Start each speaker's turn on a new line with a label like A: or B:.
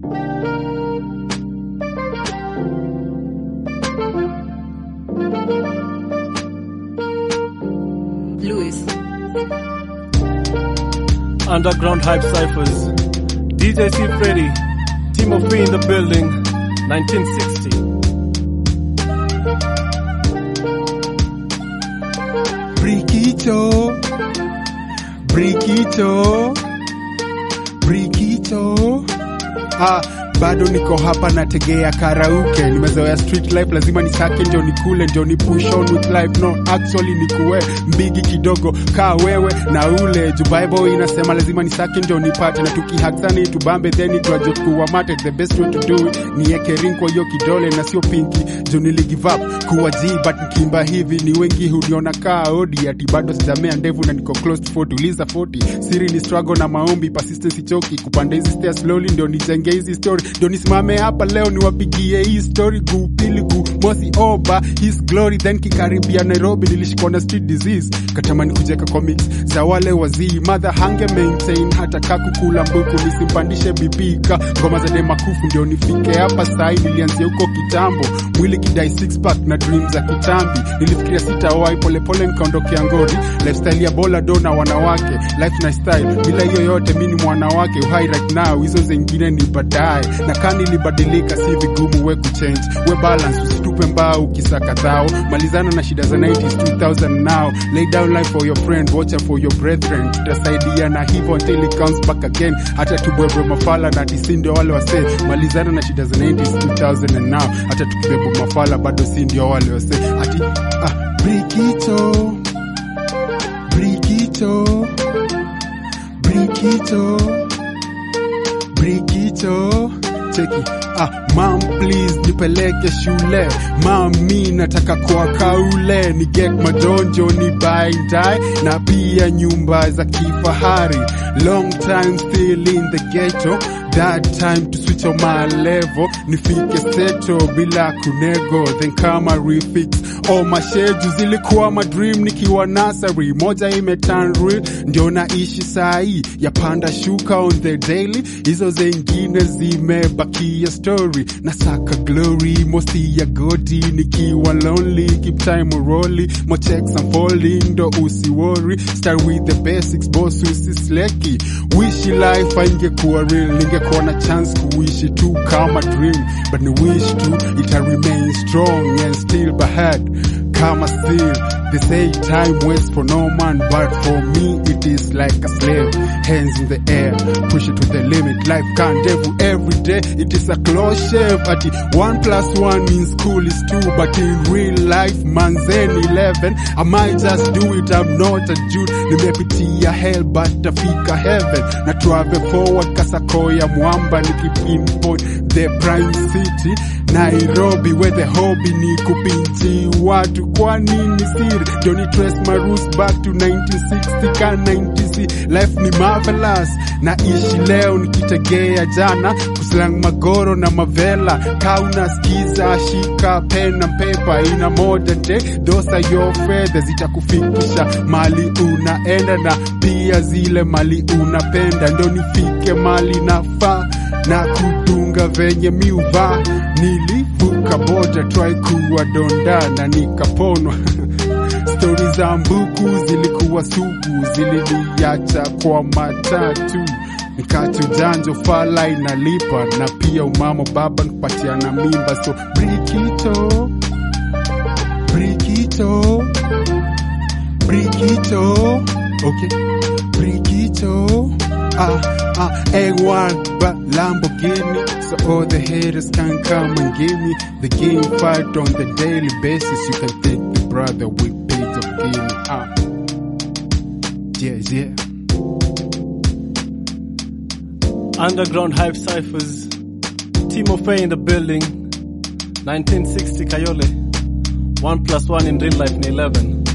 A: Louis.
B: Underground Hype Cyphers. DJ C. Freddy. Timothy in the building. 1960.
C: Briquito, Briquito, Briquito. Ah, bado niko hapa nategea karauke, nimezoea street life, lazima nisake ndio nikule ndio ni push on with life. No, actually nikuwe mbigi kidogo kaa wewe na ule juu Bible inasema lazima nisake ndio nipate, na tukihaksani tubambe then graduate kuwa mate. The best way to do it ni eke ring kwa hiyo kidole na sio pinki, juu nili give up kuwa G but nikimba hivi ni wengi huniona kaa odi, ati bado sijamea ndevu na niko close to 40, uliza 40. Siri ni struggle na maombi, persistence choki, kupanda hizi stairs slowly ndio nijenge hizi story, ndio nisimame hapa leo niwapigie hii story guu pili guu mosi oba his glory, then kikaribia Nairobi nilishikwa na street disease, katamani kujeka comics za wale wazii, mother hange maintain hata kakukula mbuku, nisimpandishe BP ka ngoma za demakufu, ndio nifike hapa sai. Nilianzia huko kitambo, mwili kidai six pack na dream za kitambi, nilifikiria sitawai, polepole nikaondokea ngori, lifestyle ya bola do na wanawake, life na style, bila hiyo yote mi ni mwanawake, uhai right now, hizo zingine ni baadaye, na kani ilibadilika, si vigumu we kuchange, we balance, usitupe mbao ukisaka dhao, malizana na shida za 90s 2000 now, lay down life for your friend, watch out for your brethren, tutasaidiana hivyo until it comes back again, hata tubwebwe mafala na tisi ndio wale wase, malizana na shida za 90s 2000 and now, hata tukibebwa mafala bado si ndio wale wase, ati ah, Briquito, Briquito, Briquito, Briquito, cheki ah, mam please nipeleke shule mami nataka kwa kaule ni get madonjo ni buy and die na pia nyumba za kifahari long time still in the ghetto that time to switch on my level nifike seto bila kunego then kama refix oh masheju zilikuwa madream nikiwa nasari moja imeturn real ndio naishi sahi yapanda shuka on the daily hizo zengine zimebakia story nasaka glory mosti ya godi nikiwa lonely keep time rolling mo checks I'm falling ndo usiwori start with the basics boss usisleki wishi life ingekuwa real ningekuwa na chance kuishi tu kama dream but ni wish tu ita remain strong and still bad kama still they say time waits for no man but for me it is like a slave hands in the air push it to the limit life can't devil every day it is a close shave ati one plus one in school is two but in real life manzen 11 I might just do it I'm not a Jude nimepitia hell but tafika heaven na travel forward kasakoya mwamba nikipinpoint the prime city Nairobi where the hobby ni kupinchi watu kwa nini siri Johnny Trace my roots back to 1960 ka 90s life ni marvelous naishi leo nikitegea jana kuslang magoro na mavela ka unasikiza shika pen na paper ina modern day those are your feathers zitakufikisha mali unaenda na pia zile mali unapenda ndo nifike mali nafaa na kudunga venye miuva nilivuka boda try kuwa donda na nikaponwa stori za mbuku zilikuwa sugu ziliniacha kwa matatu nikati ujanjo fala inalipa na pia umamo baba nikupatiana mimba so brikito brikito brikito okay brikito ah ah A1 but Lamborghini so all the haters can come and give me the game fight on the daily basis you can take the brother with page of Guinea ah yeah yeah
B: Underground Hype Cyphers. Timothy in the building. 1960 Kayole. 1 plus 1 in real life ni 11.